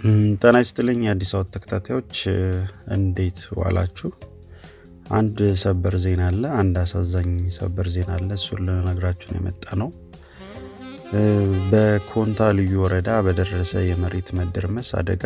ጤና ይስጥልኝ የአዲስ አበባ ተከታታዮች እንዴት ዋላችሁ? አንድ ሰበር ዜና አለ። አንድ አሳዛኝ ሰበር ዜና አለ። እሱን ልነግራችሁን የመጣ ነው። በኮንታ ልዩ ወረዳ በደረሰ የመሬት መደርመስ አደጋ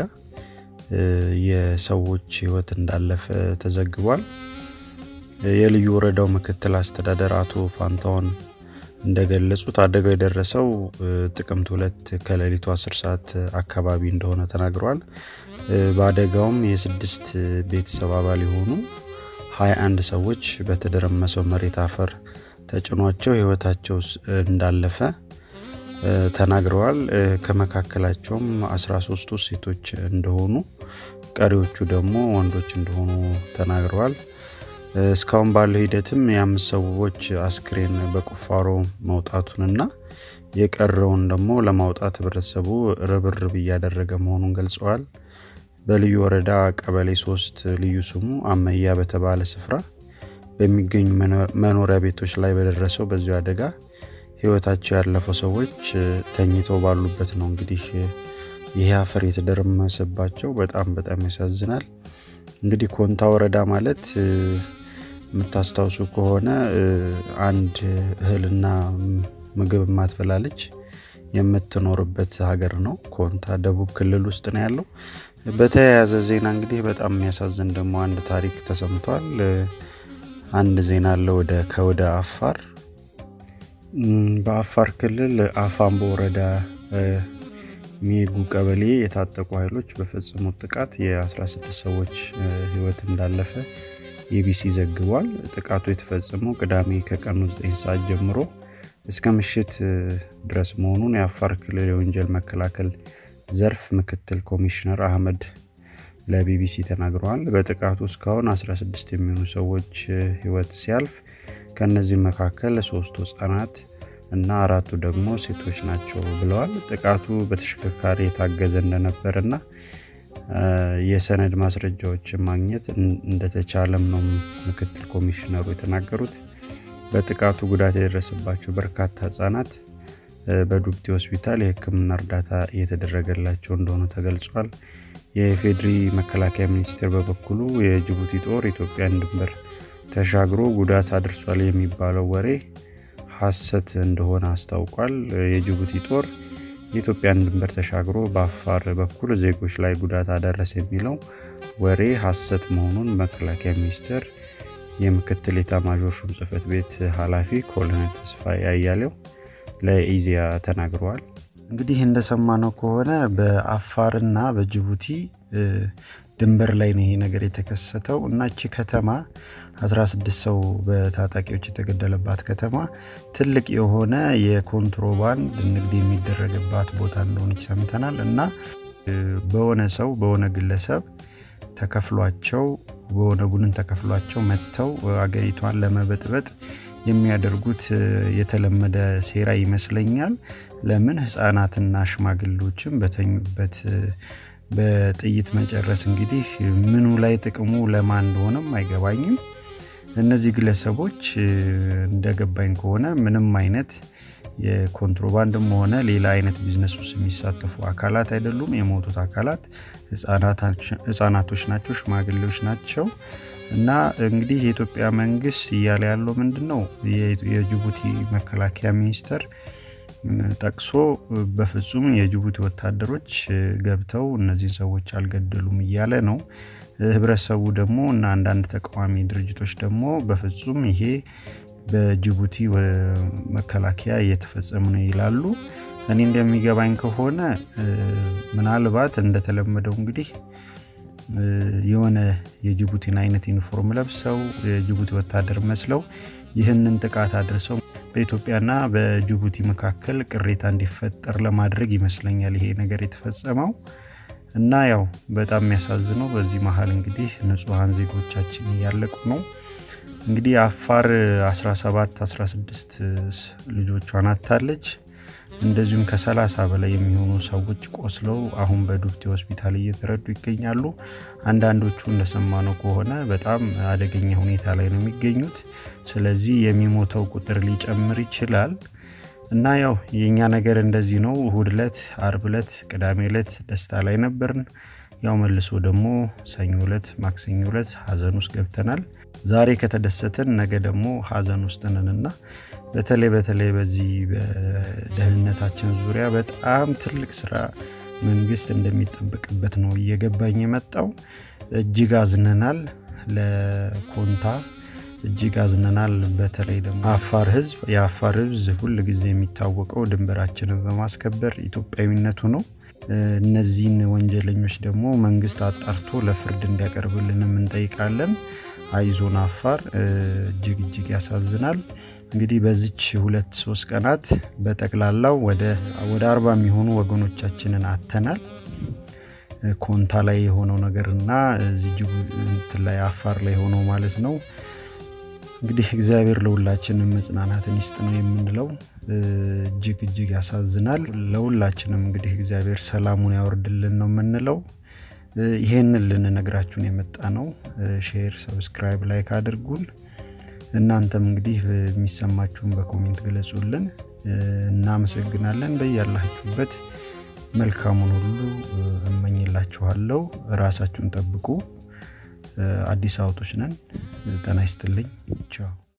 የሰዎች ሕይወት እንዳለፈ ተዘግቧል። የልዩ ወረዳው ምክትል አስተዳደር አቶ ፋንታውን እንደገለጹት አደጋው የደረሰው ጥቅምት ሁለት ከሌሊቱ 10 ሰዓት አካባቢ እንደሆነ ተናግረዋል። በአደጋውም የስድስት ቤተሰብ አባል የሆኑ 21 ሰዎች በተደረመሰው መሬት አፈር ተጭኗቸው ሕይወታቸው እንዳለፈ ተናግረዋል። ከመካከላቸውም 13ቱ ሴቶች እንደሆኑ ቀሪዎቹ ደግሞ ወንዶች እንደሆኑ ተናግረዋል። እስካሁን ባለው ሂደትም የአምስት ሰዎች አስክሬን በቁፋሮ መውጣቱንና የቀረውን ደግሞ ለማውጣት ህብረተሰቡ ርብርብ እያደረገ መሆኑን ገልጸዋል። በልዩ ወረዳ ቀበሌ ሶስት ልዩ ስሙ አመያ በተባለ ስፍራ በሚገኙ መኖሪያ ቤቶች ላይ በደረሰው በዚሁ አደጋ ህይወታቸው ያለፈው ሰዎች ተኝተው ባሉበት ነው። እንግዲህ ይህ አፈር የተደረመሰባቸው በጣም በጣም ያሳዝናል። እንግዲህ ኮንታ ወረዳ ማለት የምታስታውሱ ከሆነ አንድ እህልና ምግብ የማትበላ ልጅ የምትኖርበት ሀገር ነው። ኮንታ ደቡብ ክልል ውስጥ ነው ያለው። በተያያዘ ዜና እንግዲህ በጣም የሚያሳዝን ደግሞ አንድ ታሪክ ተሰምቷል። አንድ ዜና አለ ወደ ከወደ አፋር በአፋር ክልል አፋምቦ ወረዳ ሜጉ ቀበሌ የታጠቁ ኃይሎች በፈጸሙት ጥቃት የ16 ሰዎች ህይወት እንዳለፈ ኢቢሲ ዘግቧል። ጥቃቱ የተፈጸመው ቅዳሜ ከቀኑ 9 ሰዓት ጀምሮ እስከ ምሽት ድረስ መሆኑን የአፋር ክልል የወንጀል መከላከል ዘርፍ ምክትል ኮሚሽነር አህመድ ለቢቢሲ ተናግረዋል። በጥቃቱ እስካሁን 16 የሚሆኑ ሰዎች ህይወት ሲያልፍ ከእነዚህም መካከል ሶስቱ ህጻናት እና አራቱ ደግሞ ሴቶች ናቸው ብለዋል። ጥቃቱ በተሽከርካሪ የታገዘ እንደነበር እና የሰነድ ማስረጃዎችን ማግኘት እንደተቻለም ነው ምክትል ኮሚሽነሩ የተናገሩት። በጥቃቱ ጉዳት የደረሰባቸው በርካታ ህጻናት በዱብቲ ሆስፒታል የሕክምና እርዳታ እየተደረገላቸው እንደሆኑ ተገልጿል። የኢፌዴሪ መከላከያ ሚኒስቴር በበኩሉ የጅቡቲ ጦር ኢትዮጵያን ድንበር ተሻግሮ ጉዳት አድርሷል የሚባለው ወሬ ሐሰት እንደሆነ አስታውቋል። የጅቡቲ ጦር የኢትዮጵያን ድንበር ተሻግሮ በአፋር በኩል ዜጎች ላይ ጉዳት አደረሰ የሚለው ወሬ ሐሰት መሆኑን መከላከያ ሚኒስቴር የምክትል ኤታማዦር ሹም ጽህፈት ቤት ኃላፊ ኮሎኔል ተስፋዬ አያሌው ለኢዜአ ተናግረዋል። እንግዲህ እንደሰማነው ከሆነ በአፋርና በጅቡቲ ድንበር ላይ ነው ይሄ ነገር የተከሰተው እና እቺ ከተማ 16 ሰው በታጣቂዎች የተገደለባት ከተማ ትልቅ የሆነ የኮንትሮባንድ ንግድ የሚደረግባት ቦታ እንደሆነች ሰምተናል እና በሆነ ሰው በሆነ ግለሰብ ተከፍሏቸው በሆነ ቡድን ተከፍሏቸው መጥተው አገሪቷን ለመበጥበጥ የሚያደርጉት የተለመደ ሴራ ይመስለኛል። ለምን ህፃናትና ሽማግሌዎችም በተኙበት በጥይት መጨረስ እንግዲህ ምኑ ላይ ጥቅሙ ለማን እንደሆነም አይገባኝም። እነዚህ ግለሰቦች እንደገባኝ ከሆነ ምንም አይነት የኮንትሮባንድም ሆነ ሌላ አይነት ቢዝነስ ውስጥ የሚሳተፉ አካላት አይደሉም። የሞቱት አካላት ህጻናቶች ናቸው፣ ሽማግሌዎች ናቸው። እና እንግዲህ የኢትዮጵያ መንግስት እያለ ያለው ምንድን ነው? የጅቡቲ መከላከያ ሚኒስቴር ጠቅሶ በፍጹም የጅቡቲ ወታደሮች ገብተው እነዚህን ሰዎች አልገደሉም እያለ ነው። ህብረተሰቡ ደግሞ እና አንዳንድ ተቃዋሚ ድርጅቶች ደግሞ በፍጹም ይሄ በጅቡቲ መከላከያ እየተፈጸመ ነው ይላሉ። እኔ እንደሚገባኝ ከሆነ ምናልባት እንደተለመደው እንግዲህ የሆነ የጅቡቲን አይነት ዩኒፎርም ለብሰው የጅቡቲ ወታደር መስለው ይህንን ጥቃት አድርሰው በኢትዮጵያና በጅቡቲ መካከል ቅሬታ እንዲፈጠር ለማድረግ ይመስለኛል ይሄ ነገር የተፈጸመው እና ያው በጣም የሚያሳዝነው በዚህ መሀል እንግዲህ ንጹሐን ዜጎቻችን እያለቁ ነው። እንግዲህ አፋር 17 16 ልጆቿን አታለች። እንደዚሁም ከ30 በላይ የሚሆኑ ሰዎች ቆስለው አሁን በዱብቲ ሆስፒታል እየተረዱ ይገኛሉ። አንዳንዶቹ እንደሰማነው ከሆነ በጣም አደገኛ ሁኔታ ላይ ነው የሚገኙት። ስለዚህ የሚሞተው ቁጥር ሊጨምር ይችላል። እና ያው የእኛ ነገር እንደዚህ ነው። እሁድ ዕለት፣ አርብ ዕለት፣ ቅዳሜ ዕለት ደስታ ላይ ነበርን። ያው መልሶ ደግሞ ሰኞ ዕለት፣ ማክሰኞ ዕለት ሀዘን ውስጥ ገብተናል። ዛሬ ከተደሰትን ነገ ደግሞ ሀዘን ውስጥ ነንና በተለይ በተለይ በዚህ በደህንነታችን ዙሪያ በጣም ትልቅ ስራ መንግስት እንደሚጠበቅበት ነው እየገባኝ የመጣው። እጅግ አዝነናል። ለኮንታ እጅግ አዝነናል። በተለይ ደግሞ አፋር ህዝብ የአፋር ህዝብ ሁል ጊዜ የሚታወቀው ድንበራችንን በማስከበር ኢትዮጵያዊነቱ ነው። እነዚህን ወንጀለኞች ደግሞ መንግስት አጣርቶ ለፍርድ እንዲያቀርብልንም እንጠይቃለን። አይዞን አፋር። እጅግ እጅግ ያሳዝናል። እንግዲህ በዚች ሁለት ሶስት ቀናት በጠቅላላው ወደ አርባ የሚሆኑ ወገኖቻችንን አተናል። ኮንታ ላይ የሆነው ነገር እና እዚህ ጅቡቲ ላይ አፋር ላይ የሆነው ማለት ነው። እንግዲህ እግዚአብሔር ለሁላችንም መጽናናትን ይስጥ ነው የምንለው። እጅግ እጅግ ያሳዝናል። ለሁላችንም እንግዲህ እግዚአብሔር ሰላሙን ያወርድልን ነው የምንለው። ይሄንን ልንነግራችሁን የመጣ ነው። ሼር፣ ሰብስክራይብ፣ ላይክ አድርጉን። እናንተም እንግዲህ የሚሰማችሁን በኮሜንት ግለጹልን። እናመሰግናለን። በያላችሁበት መልካሙን ሁሉ እመኝላችኋለሁ። ራሳችሁን ጠብቁ። አዲስ አበቦች ነን። ጤና ይስጥልኝ። ቻው